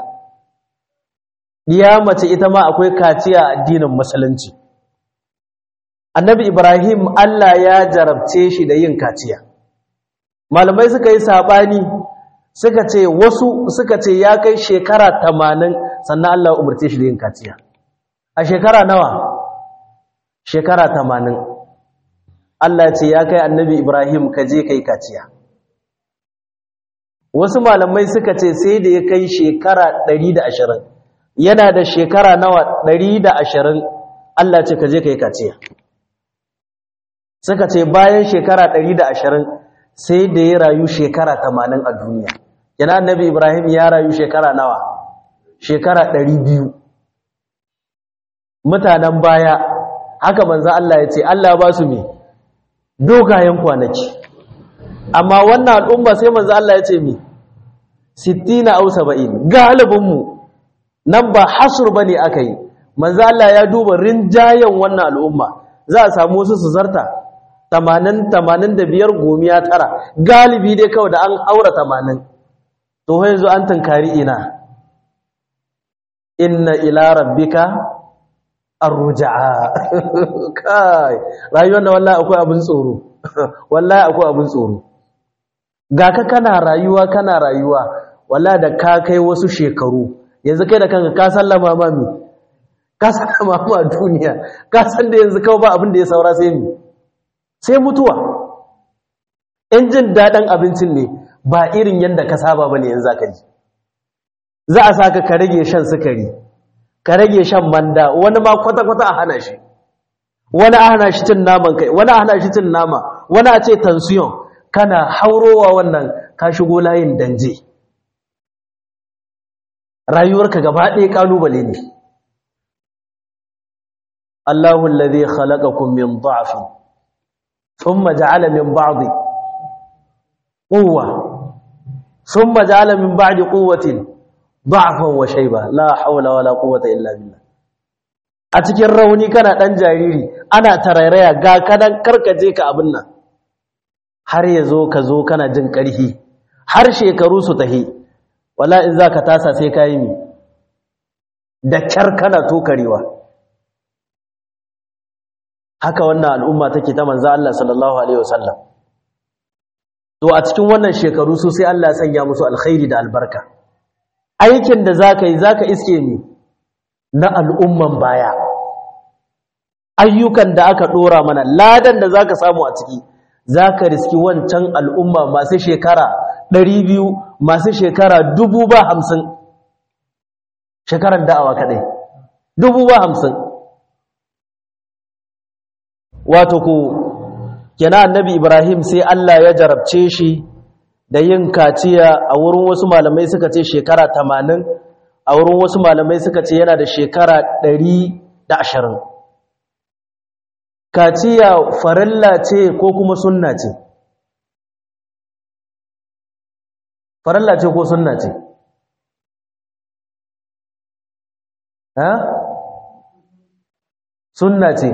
ya mace ita ma akwai kaciya a addinin musulunci annabi ibrahim allah ya jarabce shi da yin kaciya malamai suka yi saɓani suka ce wasu suka ce ya kai shekara tamanin sannan allah umarce shi da yin kaciya a shekara nawa shekara tamanin allah ce ya kai annabi ibrahim ka je kai kaciya wasu malamai suka ce sai da ya kai shekara ɗari da ashirin yana da shekara nawa ɗari da ashirin Allah ce ka je ka yi kaciya suka ce bayan shekara ɗari da ashirin sai da ya rayu shekara tamanin a duniya yana annabi ibrahim ya rayu shekara nawa shekara ɗari biyu mutanen baya haka manzan Allah ya ce Allah ba su me dogayen kwanaki amma wannan al'umma sai manzan Allah ya ce me sittina au saba'in galibinmu nan ba hasur bane aka yi manzo Allah ya duba rinjayen wannan al'umma za a samu wasu su zarta 80 85 gomiya tara galibi dai kawai da an haura 80 to yanzu an tankari ina inna ila rabbika arja'a kai rayuwar da wallahi akwai abin tsoro wallahi akwai abin tsoro ga ka kana rayuwa kana rayuwa wallahi da ka kai wasu shekaru yanzu kai da kanka ka sallama ma mi ka sallama ma duniya ka san da yanzu kawai ba abin da ya saura sai mi sai mutuwa in jin daɗin abincin ne ba irin yadda ka saba ba ne yanzu ka ji za a saka ka rage shan sukari ka rage shan manda wani ma kwata-kwata a hana shi wani a hana shi cin naman kai wani a hana shi cin nama wani a ce tansiyon kana haurowa wannan ka shigo layin danje rayuwarka gaba ɗaya ƙalubale ne Allahu alladhi khalaqakum min dha'fin thumma ja'ala min ba'di quwwa thumma ja'ala min ba'di quwwatin dha'fan wa shayba la hawla wala quwwata illa billah a cikin rauni kana dan jariri ana tarairaya ga kadan karkaje ka abin nan har yazo ka zo kana jin ƙarfi har shekaru su tahi wala in za ka tasa sai ka yi mi da kyar kana tokarewa haka wannan al'umma take ta manza Allah sallallahu Alaihi wasallam to a cikin wannan shekaru su sai Allah sanya musu alkhairi da albarka aikin da za ka yi za ka iske mi na al'umman baya ayyukan da aka ɗora mana ladan da za ka samu a ciki za ka riski wancan al'umma masu shekara ɗari biyu masu shekara dubu ba hamsin shekarar da'awa kaɗai dubu ba hamsin wato ku kena annabi ibrahim sai allah ya jarabce shi da yin kaciya a wurin wasu malamai suka ce shekara tamanin a wurin wasu malamai suka ce yana da shekara ɗari da ashirin kaciya farilla ce ko kuma sunna ce farilla ce ko sunna ce ha sunna ce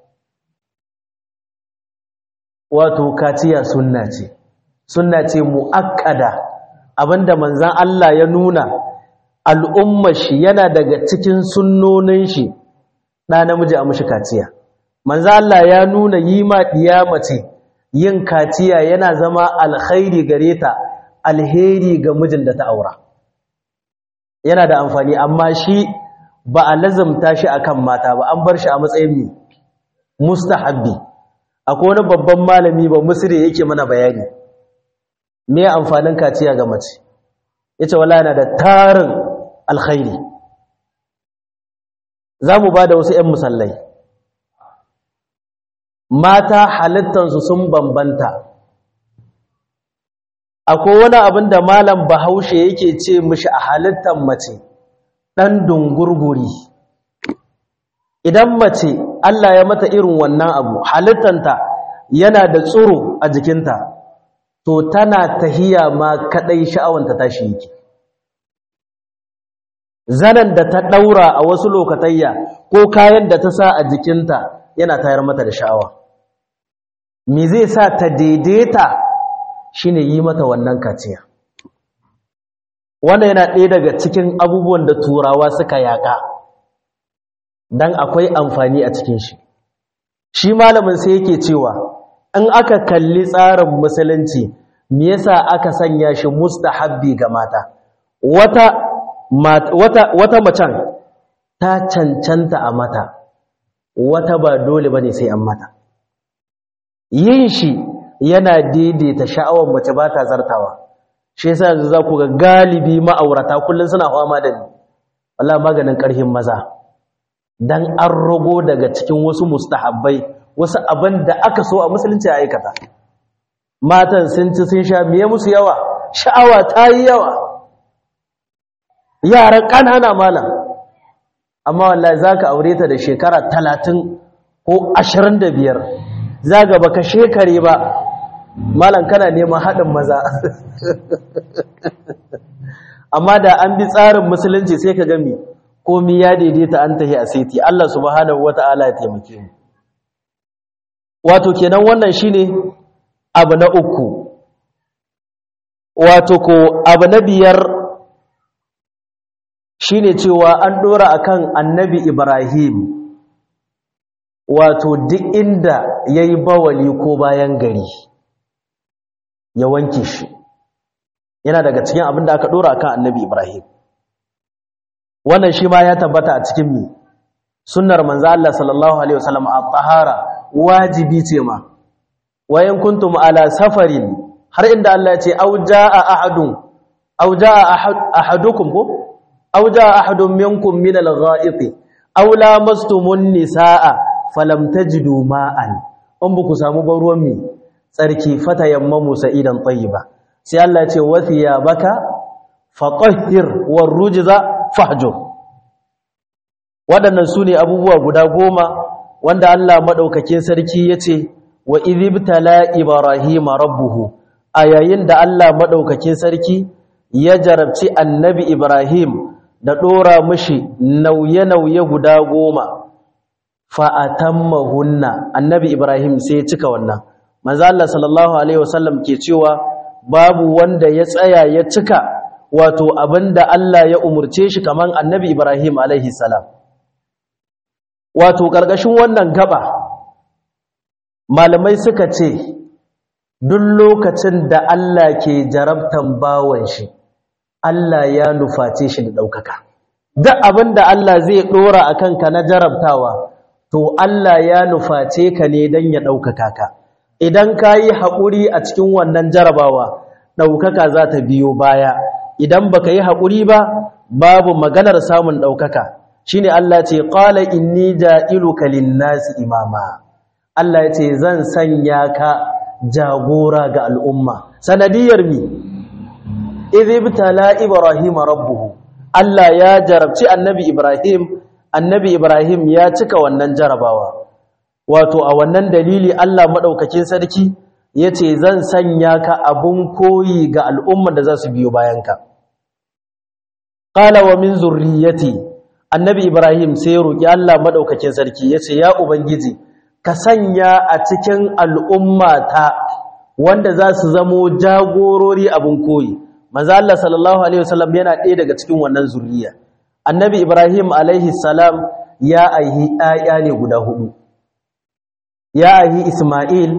wato kaciya sunna ce sunna ce muakkada abinda manzan Allah ya nuna al'ummar shi yana daga cikin sunnonin shi ɗa namiji a mushi kaciya manzan Allah ya nuna yi ma ɗiya mace yin kaciya yana zama alkhairi gare ta alheri ga mijin da ta aura yana da amfani amma shi ba a lazumta shi akan mata ba an bar shi a matsayin mi mustahabbi akwai wani babban malami ba musiri yake mana bayani me amfanin kaciya ga mace yace wala yana da tarin alkhairi zamu bada wasu ƴan musallai mata halittansu sun bambanta akwai wani abin da malam bahaushe yake ce mishi a halittan mace ɗan dungurguri idan mace Allah ya mata irin wannan abu halittanta yana da tsoro a jikinta to tana tahiya ma kadai sha'awanta tashi yake zanen da ta daura a wasu lokatayya ko kayan da ta sa a jikinta yana tayar mata da sha'awa me zai sa ta daidaita shine yi mata wannan kaciya wannan yana ɗaya daga cikin abubuwan da turawa suka yaƙa dan akwai amfani a cikin shi shi malamin sai yake cewa in aka kalli tsarin musulunci me yasa aka sanya shi mustahabbi ga mata wata wata wata macen ta cancanta a mata wata ba dole bane sai an mata yin shi yana daidaita sha'awar mace ba ta zartawa shi yasa yanzu za ku ga galibi ma'aurata kullum suna fama da ni Allah maganin ƙarfin maza dan an rago daga cikin wasu mustahabbai wasu abin da aka so a musulunci a aikata matan sun ci sun sha miye musu yawa sha'awa ta yi yawa yaran ƙanana malam amma wallahi za ka aure ta da shekara talatin ko ashirin da biyar za ga baka shekare ba malam kana neman haɗin maza amma da an bi tsarin musulunci sai ka gami komi ya daidaita an tahi a saiti Allah subhanahu wata'ala ya taimake mu wato kenan wannan shine abu na uku wato ko abu na biyar shine cewa an dora akan annabi Ibrahim wato duk inda yayi bawali ko bayan gari ya wanke shi yana daga cikin abin da aka dora akan annabi Ibrahim wannan shi ma ya tabbata a cikin mi sunnar manzo Allah sallallahu alaihi wasallam at-tahara wajibi ce ma wayan kuntum ala safarin har inda Allah ya ce au jaa ahadun au jaa ahadukum ko au jaa ahadun minkum min al-gha'iti aw lamastumun nisaa falam tajidu ma'an in buku samu ban ruwan mi tsarki fatayammamu sa'idan tayyiba sai Allah ya ce wathiyabaka fatahhir warrujza fahjur waɗannan su ne abubuwa guda goma wanda Allah maɗaukakin sarki ya ce wa izibtala ibrahima rabbuhu a yayin da Allah maɗaukakin sarki ya jarabci annabi ibrahim da ɗora mashi nauye-nauye guda goma fa'atammahunna annabi ibrahim sai ya cika wannan manzo Allah sallallahu alaihi wasallam ke cewa babu wanda ya tsaya ya cika wato abinda Allah ya umurce shi kaman annabi Ibrahim alaihi salam wato ƙarƙashin wannan gaba malamai suka ce duk lokacin da Allah ke jarabtan bawan shi Allah ya nuface shi da ɗaukaka duk abinda Allah zai ɗora a kanka na jarabtawa to Allah ya nuface ka ne don ya ɗaukaka ka idan ka yi haƙuri a cikin wannan jarabawa ɗaukaka za ta biyo baya idan baka yi haƙuri ba babu maganar samun ɗaukaka shine Allah ce qala inni ja'iluka lin-nasi imama Allah ce zan sanya ka jagora ga al'umma sanadiyar mi idhibtala ibrahim rabbuhu Allah ya jarabci annabi ibrahim annabi ibrahim ya cika wannan jarabawa wato a wannan dalili Allah madaukakin sarki yace zan sanya ka abun koyi ga al'umman da za su biyo bayanka qala wa min zurriyyati annabi ibrahim sai roki Allah madaukakin sarki yace ya ubangiji ka sanya a cikin al'ummata wanda za su zamo jagorori abun koyi manzo Allah sallallahu alaihi wasallam yana ɗaya daga cikin wannan zurriya annabi ibrahim alaihi salam ya aihi ayya ne guda hudu ya aihi isma'il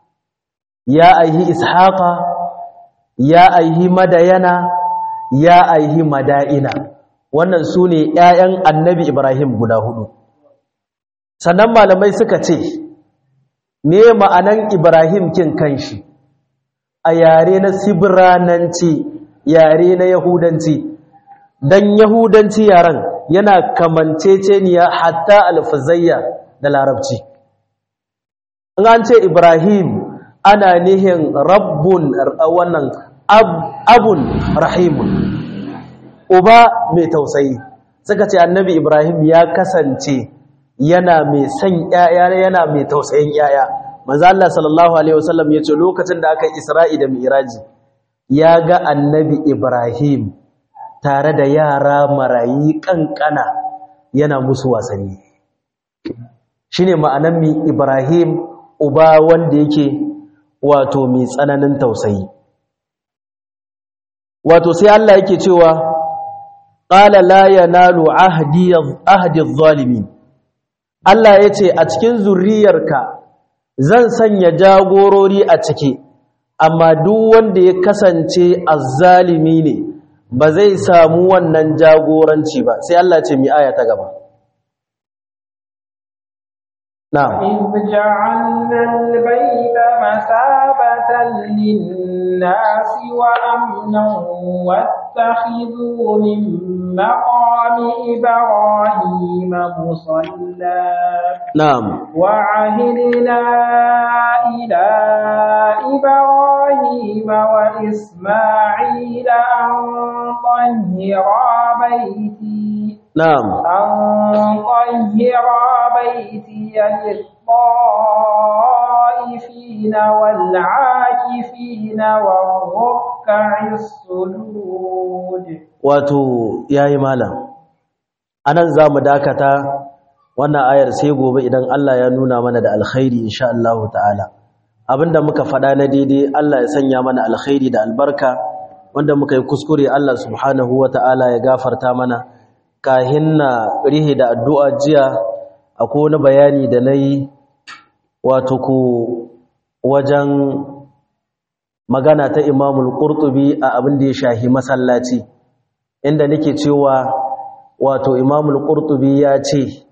ya aihi ishaqa ya aihi madayana ya aihi mada'ina wannan su ne ‘ya'yan annabi Ibrahim guda hudu sannan malamai suka ce me ma'anan Ibrahim kin kanshi a yare na sibrananci yare na yahudanci don yahudanci yaren yana kamanceceniya hatta alfazayya da larabci in an ce ibrahim ana nihin rabbun wannan abun rahimun uba mai tausayi suka ce annabi ibrahim ya kasance yana mai son ƴaƴa yana mai tausayin ƴaƴa manzo Allah sallallahu alaihi wasallam yace lokacin da aka Isra'i da Mi'raji ya ga annabi Ibrahim tare da yara marayi kankana yana musu wasanni shine ma'anar mi Ibrahim uba wanda yake wato mai tsananin tausayi wato sai Allah yake cewa qala la yanalu ahdi ahdi adh-dhalimin Allah yace a cikin zuriyarka zan sanya jagorori a ciki amma duk wanda ya kasance azzalimi ne ba zai samu wannan jagoranci ba sai Allah ce mi aya ta gaba na'am إذ جعلنا البيت مثابة للناس وأمنا واتخذوا من مقام إبراهيم مصلى na'am وعهدنا إلى إبراهيم وإسماعيل أن طهرا بيتي na'am أن طهرا بيتي للطائفين والعاكفين والركع السجود wato yayi malam anan zamu dakata wannan ayar sai gobe idan Allah ya nuna mana da alkhairi insha Allah ta'ala abinda muka faɗa na daidai Allah ya sanya mana alkhairi da albarka wanda muka yi kuskure Allah subhanahu ta'ala ya gafarta mana kahin na rihe da addu'a jiya akwai wani bayani da nayi wato ko wajen magana ta Imamul Qurtubi a abin da ya shahi masallaci inda nake cewa wato Imamul Qurtubi ya ce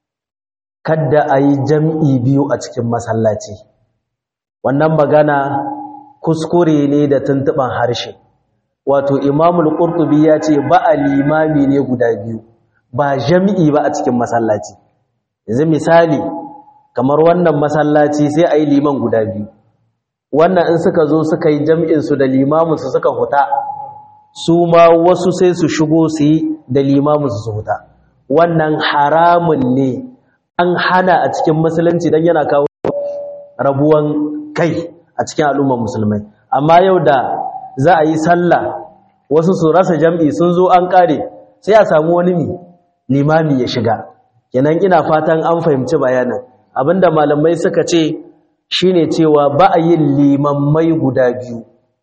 kadda ayi jam'i biyu a cikin masallaci wannan magana kuskure ne da tuntuban harshe wato Imamul Qurtubi ya ce ba a limami ne guda biyu ba jam'i ba a cikin masallaci yanzu misali kamar wannan masallaci sai ayi liman guda biyu wannan in suka zo suka yi jam'in su da limamin su suka huta su ma wasu sai su shigo su yi da limamin su huta wannan haramun ne an hana a cikin musulunci don yana kawo rabuwan kai a cikin al'ummar musulmai amma yau da za a yi sallah wasu su rasa jam'i sun zo an kare sai a samu wani mi limami ya shiga kenan ina fatan an fahimci bayanan abinda malamai suka ce shine cewa ba a yin limammai guda biyu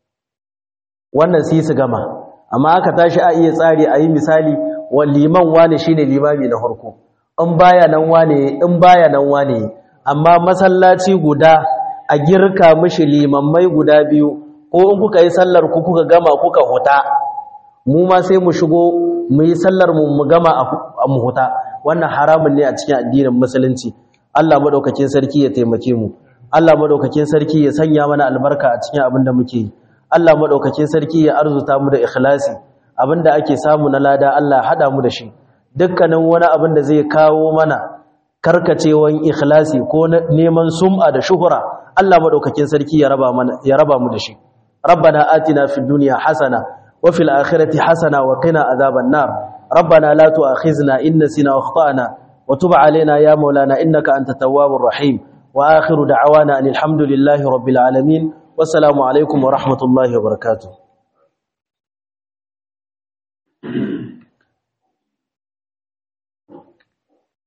wannan sai su gama amma aka tashi a iya tsari a yi misali wa liman wane shine limami na farko in baya nan wane in baya nan wane amma masallaci guda a girka mishi limammai guda biyu ko in kuka yi sallar ku kuka gama kuka huta mu ma sai mu shigo mu yi sallar mu mu gama a mu huta wannan haramun ne a cikin addinin musulunci Allah madaukakin sarki ya taimake mu Allah madaukakin sarki ya sanya mana albarka a cikin abin da muke yi Allah madaukakin sarki ya arzuta mu da ikhlasi abinda ake samu na lada Allah hada mu da shi dukkanin wani abin da zai kawo mana karkacewan ikhlasi ko neman sum'a da shuhura Allah madaukakin sarki ya raba mana ya raba mu da shi rabbana atina fid dunya hasana wa fil akhirati hasana wa qina adhaban nar rabbana la tu'akhizna in nasina wa akhtana wa tub alaina ya maulana innaka antat tawwabur rahim wa akhiru da'wana alhamdulillahi rabbil alamin wassalamu alaikum wa rahmatullahi wa barakatuh